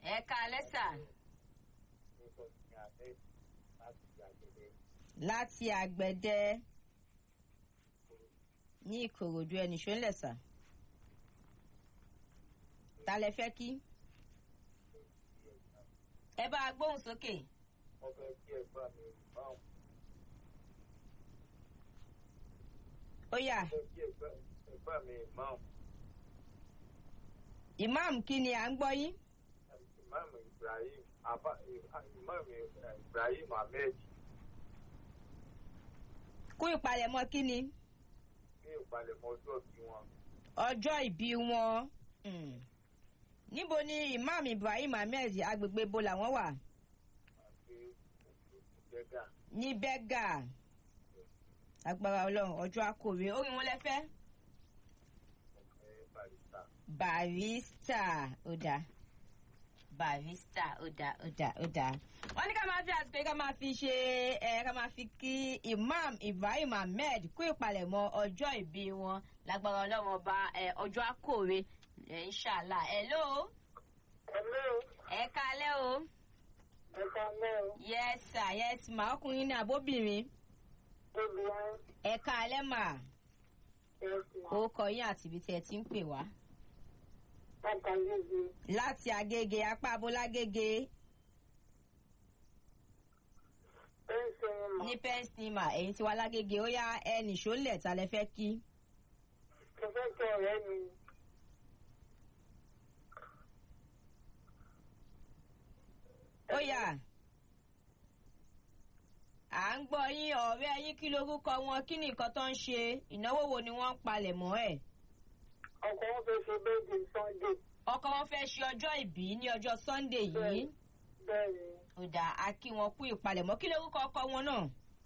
ẹ káalẹ́ sà láti àgbẹ̀dẹ ní ìkòròdú ẹnì ṣó ń lẹ̀ sà ta lẹ fẹ́ kí ẹ bá a gbóhùn sókè ó yá imam kí ni à ń gbọ́ yín Imam Ibrahim Aba Imam Ibrahim Ahmed kú ìpalẹ̀mọ́ kí ni ní ìpalẹ̀mọ́ ọjọ́ bí wọn. ọjọ́ ìbí wọn Hmm. níbo ni imam ibrahim ahmed agbègbè bo làwọn wà àti ìjẹ́gà ní bẹ́gà agbára ọlọ́run ọjọ́ akòwé orin wọn lẹ́fẹ́ ọ̀fẹ́ barista. barista ó dáa barista ó dáa ó dáa ó dáa wọ́n ní ká máa fi àsìkò yìí ká máa fi ṣe ẹ ká máa fi kí imam ibrahim ahmed kú ìpalẹ̀mọ́ ọjọ́ ìbí wọn lágbára ọlọ́run ọba ẹ, ọjọ́ akòwé ẹ, inshallah hello Hello, ẹ kálẹ́ o ẹ káalẹ́ o. yes sir yes ma ọkùnrin ní abóbìnrin Obìnrin ẹ kálẹ́ mà ẹ̀sìn orúkọ yín àti ibi tí ẹ ti ń pè wá àtàlejò láti agége apá abolágége ó ń sinmi mọ̀. ní pẹ́ńsìmà èyí tí wà lágége ó yá ẹnì ṣólẹ̀ ta lẹ fẹ́ kí. Mo fẹ́ kí ọ̀rẹ́ mi ó yá à ń gbọ́ yín ọ̀rẹ́ yín kí lorúkọ wọn kí ni nǹkan tó ń ṣe ìnáwó wo ni wọ́n ń palẹ̀ mọ́ ẹ̀. ọkọ wọn fẹ́ ṣe bẹ́ẹ̀dì Sunday. ọkọ wọn fẹ́ ṣe ọjọ́ ìbí ní ọjọ́ sunday yìí Bẹ́ẹ̀ ni, ó dà á kí wọn kú ìpalẹ̀mọ́ kí lorúkọ ọkọ wọn náà.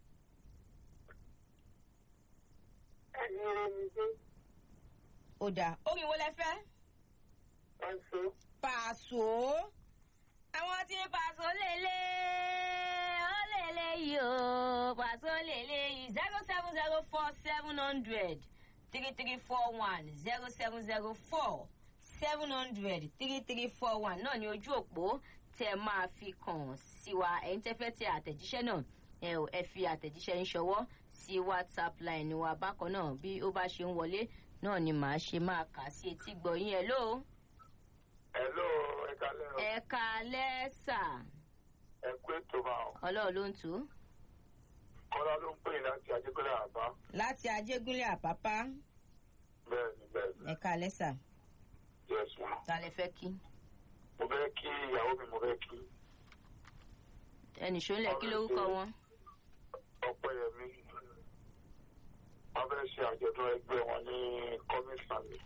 ẹni rẹ̀ mi dé. ó dà orin wo lẹ fẹ́. Ẹ̀sọ́ pàṣọ. àwọn tí pàṣọ lélẹ ó lélẹ yìí o pàṣọ lélẹ yìí zero seven zero four seven hundred three three four one zero seven zero four seven hundred three three four one náà ni ojú òpó tẹ máa fi kàn sí wa ẹ̀yin tẹ́ fẹ́ tẹ àtẹ̀jíṣẹ́ náà ẹ ò ẹ fi àtẹ̀jíṣẹ́ ń ṣọwọ́ sí whatsapp line wa bákan náà bí ó bá ṣe ń wọlé náà ni màá ṣe máa kà sí etí gbọ̀yìn ẹ̀ lóo Hello, ẹ kálẹ́ o. ẹ̀ka lẹ́sà Ẹ kú ètò máa o. ọlọ́run ló ń tù ú. Kọ́lá ló ń pè ní láti Ajégúnlẹ̀ àbá. láti ajégúnlẹ̀ àpápá Bẹ́ẹ̀ni bẹ́ẹ̀ni. ẹ̀ka lẹ́sà Yes ma. ta lẹ fẹ́ kí. Mo fẹ́ kí ìyàwó mi mo fẹ́ kí. ẹnì ṣọlẹ̀ kí lórúkọ wọn. Ọpẹ́yẹmí. Wọ́n fẹ́ ṣe àjọ̀dún ẹgbẹ́ wọn ní Kọ́mísàn mi.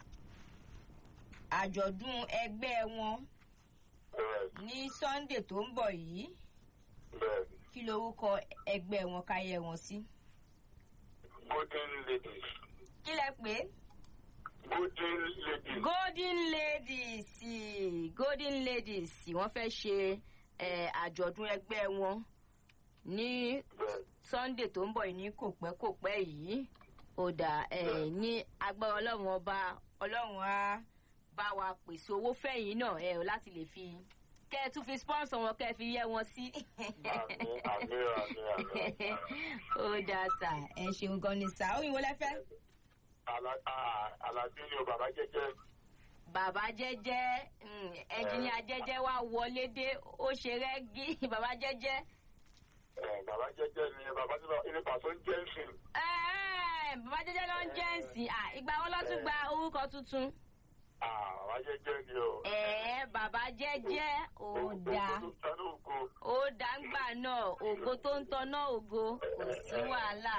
àjọ̀dún ẹgbẹ́ wọn Bẹ́ẹ̀ni ní sunday tó ń bọ̀ yìí bẹ́ẹ̀ni. kí lórúkọ ẹgbẹ́ wọn káyẹ wọn sí. Golden ladies. kí lẹ pé. Golden ladies. golden ladies golden ladies wọ́n fẹ́ ṣe eh, àjọ̀dún ẹgbẹ́ wọn ní Bẹ́ẹ̀ni. sunday tó ń bọ̀ yìí ní kòpẹ́kòpẹ́ yìí ó dà ẹ̀ ní agbára ọlọ́run ọba ọlọ́run á bá wa pèsè owó fẹ̀yìn náà ẹ̀ ò láti lè fi kẹ́ ẹ tún fi sponsor wọn kẹ́ ẹ fi yẹ wọn sí. Àmín, àmín, àmín, àmín. ó dà sà ẹ ṣeun gan ni sà ó yìnbó lẹ́fẹ́. Àlà- à- Àlàbí ni o bàbá jẹ́jẹ́. bàbá jẹ́jẹ́ mm, ẹnjìníà jẹ́jẹ́ wá wọlé dé ó ṣe rẹ́gí bàbá jẹ́jẹ́. Ẹ, Bàbá jẹ́jẹ́ ni bàbá tí wọ́n- ilé pàṣẹ ń jẹ́ ìsìn. Ẹ́ẹ̀, bàbá jẹ́jẹ́ ló ń jẹ́ ǹsìn à ìgbà wọn ló tún gba orúkọ tuntun. Ah, Bàbá jẹ́jẹ́ ni o. ẹ̀ẹ́ bàbá jẹ́jẹ́ ó dá Ògo tó tanú ògo. ó dá ńgbà náà ògo tó ń tọ́nà ògo kò sí wàhálà.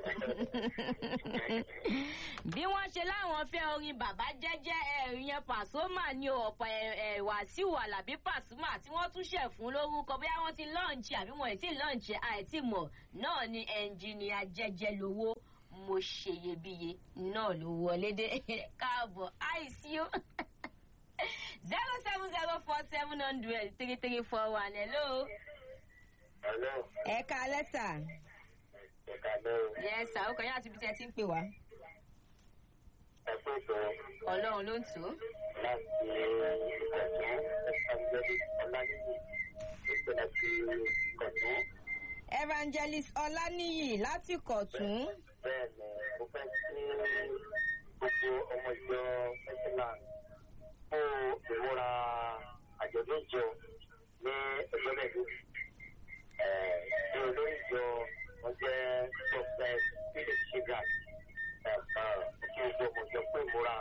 bí wọ́n ṣe láwọn fẹ́ orin bàbá jẹ́jẹ́ ẹ̀rù yẹn pàṣọ́mà ní ọ̀pọ̀ ẹ̀ wàsíù alábí pàṣọ́mà tí wọ́n tún ṣẹ̀ fún lórúkọ bóyá wọ́n ti lọ́ọ̀nchì àbí wọ́n ì tí lọ́ọ̀nchì àìtí mọ̀ náà ni ẹnjìnìà jẹ́jẹ́ lówó mo ṣeyebíye náà ló wọlé dé káàbọ̀ àìsí ó zero seven zero four seven hundred three three four one hello. Hello. ẹ ká lẹ́sà. Ẹ káalẹ́ o. yes sir ó kàn yín àti ibi tí ẹ ti ń pè wá. Ẹ pé sọ. ọlọ́run ló ń tù ú. láti ìkọ̀tún ẹ̀fọ́njẹ́lì ọ̀lànìyí ìpè láti ìkọ̀tún. evangelist ọláníyì láti kọ̀tún. bẹ́ẹ̀ ni mo fẹ́ kí gbogbo ọmọ ìjọ mẹ́tìlán fún ìmúra àjọ̀dún ìjọ ní ẹgbẹ́ mẹ́rin. Ní olórí ìjọ wọn jẹ́ Prophet Philip Shigat. Kí gbogbo ọmọ ìjọ fún ìmúra.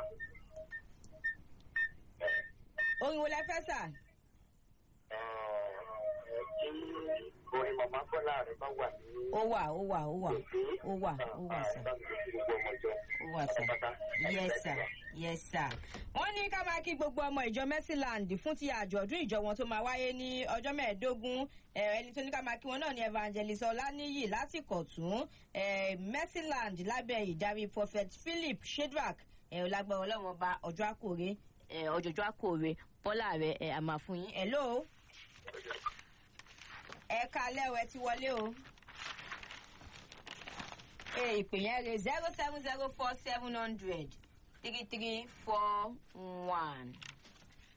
orin wo lẹ fẹ́ sà. Kí orin màmá Bọ́lá rẹ̀ bá wà ní ó wà ó wà ó wà èdè. ó wà ó wà sà. Bá mi kí gbogbo ọmọ ìjọ. ó wà sà. yes sir yes sir. wọ́n ní ká máa kí gbogbo ọmọ ìjọ mercyland fún ti àjọ̀dún ìjọ wọn tó máa wáyé ní ọjọ́ mẹ́ẹ̀ẹ́dógún Eh, ẹni tó ní ká máa kí wọn náà ní evangelist ọláníyì láti kọ̀tún eh, mercyland lábẹ́ ìdarí prophet philip shedrack eh, ọlágbára ọlọ́run ọba ọjọ́ àkórè eh, ọjọ́jọ́ àkórè bọ́lá rẹ̀ eh, àmà fún yín. hello ẹ kalẹ́ o ẹ ti wọlé o. Eh, ìpè yẹn rè zero seven zero four seven hundred three three four one.